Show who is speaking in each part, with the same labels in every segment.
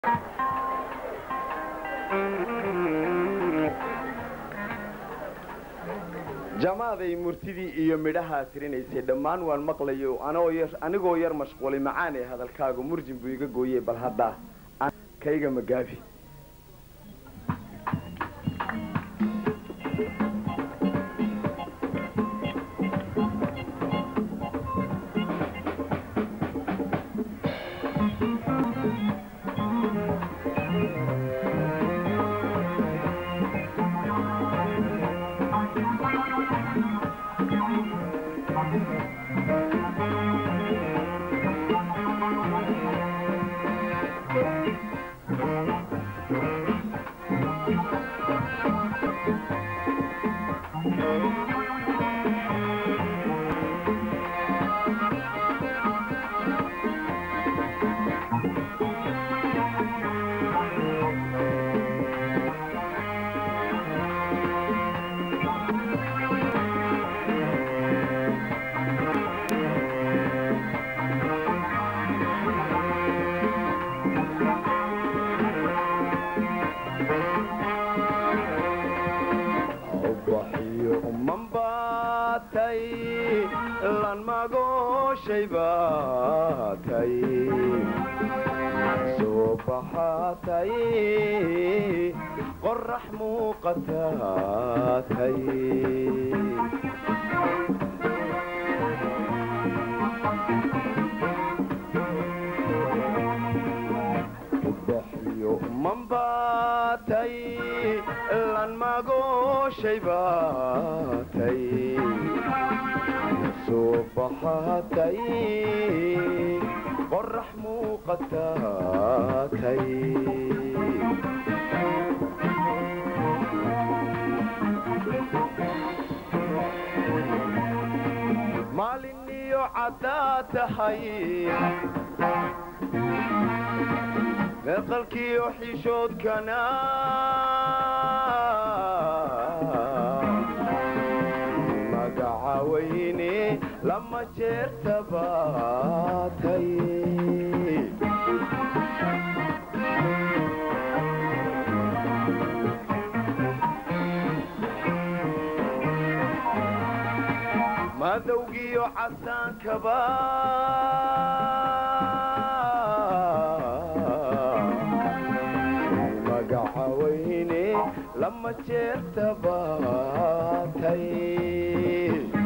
Speaker 1: jamaaday murtidii iyo midhahaa tirinaysay dhammaan waan maqlayo anigoo yar mashquulay macaanee hadalkaagu murjin buu iga gooyey bal haddaa kayga magaabi ubaxiyo umanbaatay lan magooshay baatay soo baxaatay qorax muuqataatay ubaxiyo umanbaatay lan magooshay baatay soo baxaatay qorax muuqataatay maalin iyo caddaa tahay meeqalkiiyo xishoodkana magaca weyne lama jeerta baatay madowgiyo casaankaba magaca weyne lama jeerta baatay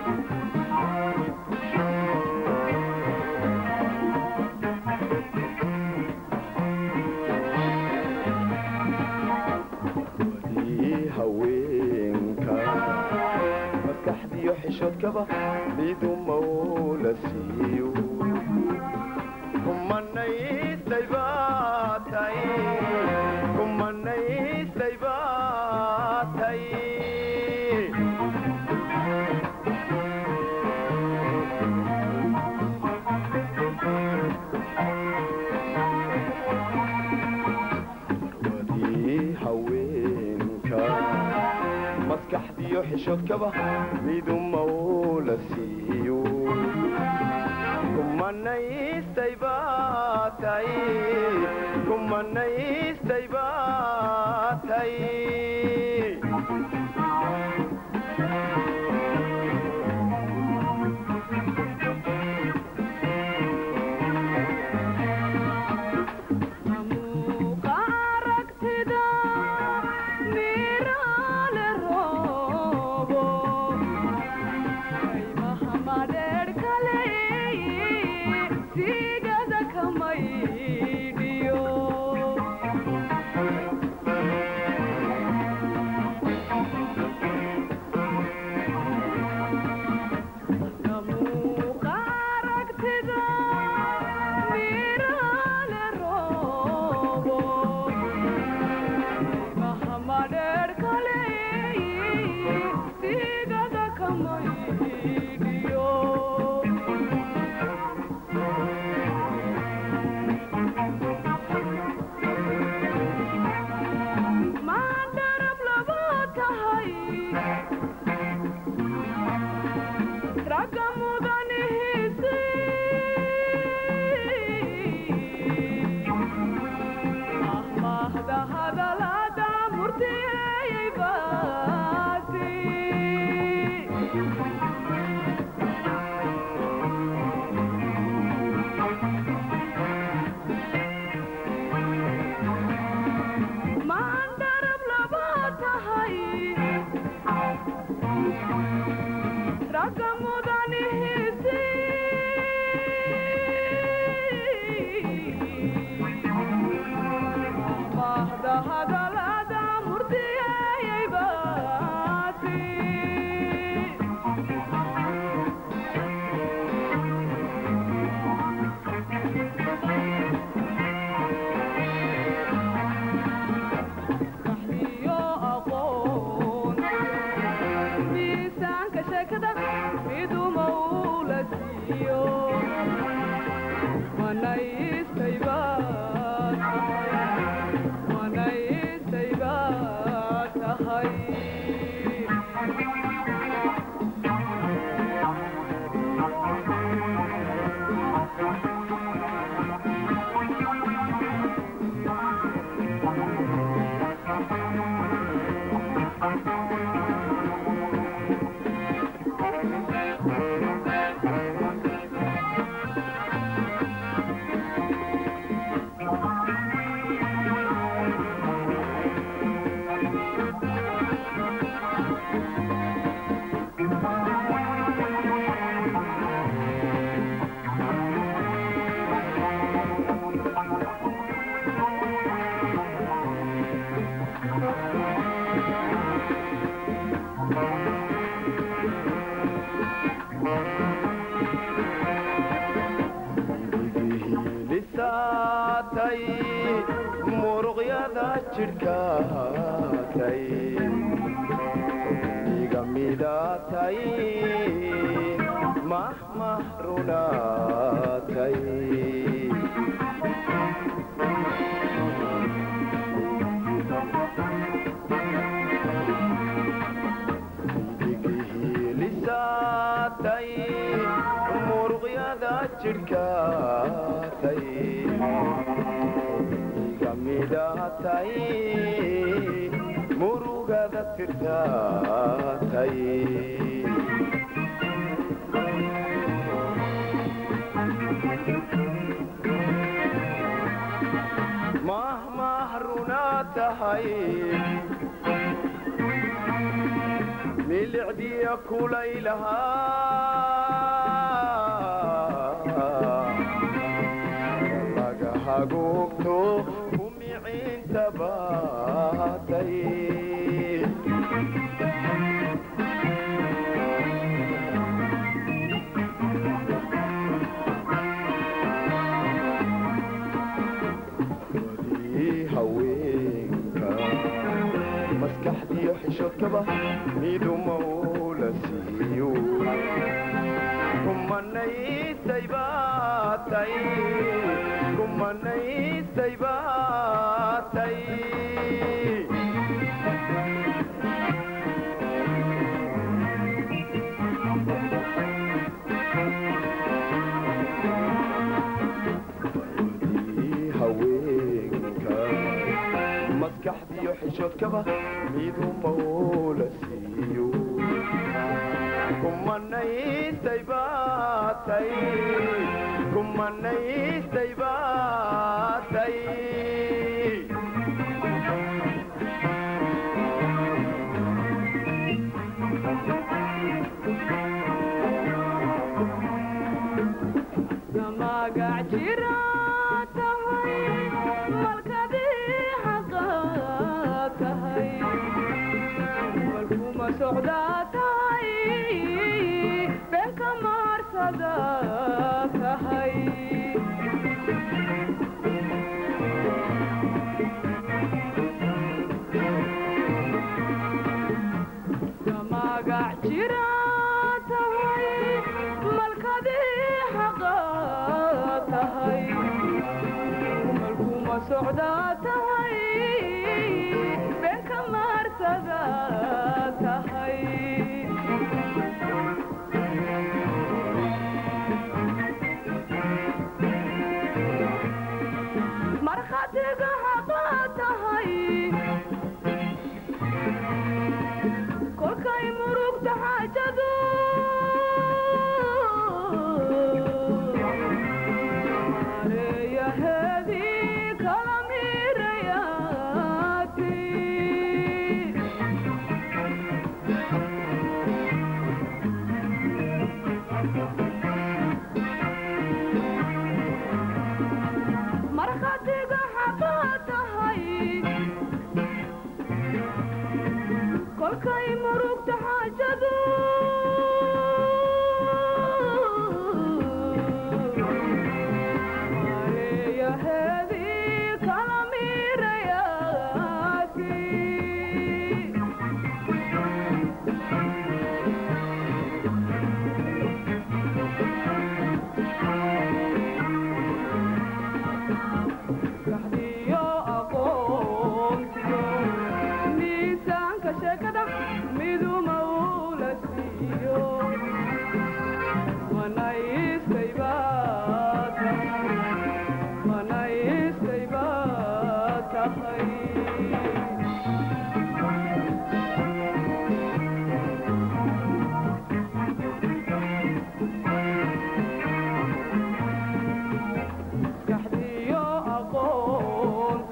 Speaker 1: wadii haweenka maskaxdiyo xishoodkaba midu mawla siiyo kumanaystay baatay kumanaystay baatay wadii haweenka maskaxdiyo xishoodkaba midu mawla siiyo kumanaystay baatay kumanaystay baatay
Speaker 2: Amuuqa aragtida miraale roobo kaymaha madheer kale sigada kamaydhiyo hadalada murdiyayay baati iyo aqoon miisaanka sheekada miduma ula siiyo manaystay baad tahay manaystay baad tahay
Speaker 1: lisaatay muruqyada jidhkaatay iga midaatay mahmah runaatay lisaatay muruqyada jidhkaatay iga midaatay murugada tirtaatay mahmah runaa tahay milicdiya kulaylahaa laga hagoogto kumiciinta baatay wadii haweenka maskaxdiyo xishoodkaba miduma ula siiyo kumanaysay baatay kumanaysay baatay wadii haweenka maskaxdiyo xishoodkaba miduma ula siiyo kumanaysay baatay kumanaysay baatay
Speaker 2: magac jira tahay malkadii xaqa tahay malkuma socdaa tahay beenka maarsada tahay magac jira tahay malkadii xaqa tahay malkuma socdaa tahay beenka maarsada tahay markhatiga xaqa tahay kolkay murugta xaajadu mareeyaheedii kala miirayaati markhatiga xaqa tahay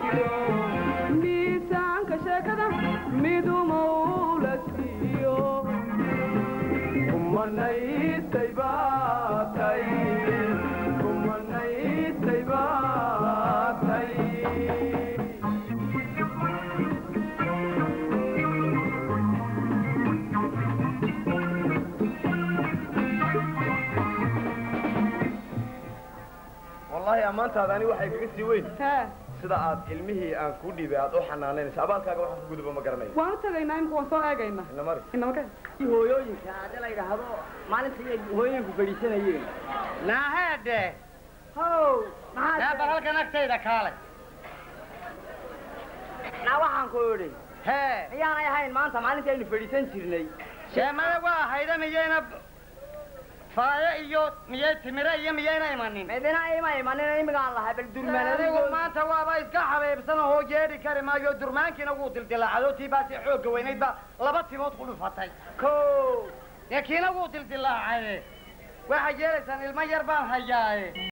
Speaker 2: miisaanka sheekada midumawla siiyo
Speaker 1: kumanaysay baatay kumanaysay baatay wallaahi ammaantaada ani waxay kaga sii weyn
Speaker 2: hee
Speaker 1: sida aad ilmihii aan kuu dhiibay aad u xanaanaynaysa abaalkaaga waxaan ku guduba ma garanayo
Speaker 2: waan u tagaynaa imika waan soo eegaynaa
Speaker 1: ina mari
Speaker 2: inamaka
Speaker 3: hooyooyinka hadii la yidhaahdo maalinta inay hooyooyinku fadhiisanayeen
Speaker 4: naaheedhe
Speaker 3: how
Speaker 4: yaa
Speaker 3: maxaa
Speaker 4: bal halkan agtayda kaalay
Speaker 3: naa waxaan ku idhi
Speaker 4: hee
Speaker 3: miyaanay ahayn maanta maalintii aynu fadhiisan jirnay
Speaker 4: sheemada waa hayda miyayna faayo iyo miyay timire iyo miyayna imanin
Speaker 3: midina ima imanina imigaan lahay bal
Speaker 4: adigu
Speaker 3: durmaanadigu
Speaker 4: maanta waaba iska xabeebsan oo yeedhi kari maayo durmaankiina wuu dildilaacado tii baasi xoogga weynayd baa laba timood ku dhufatay
Speaker 3: ko
Speaker 4: dee kiina wuu dildilaacaye waxaad yeelaysaan ilmo yar baan hayaaye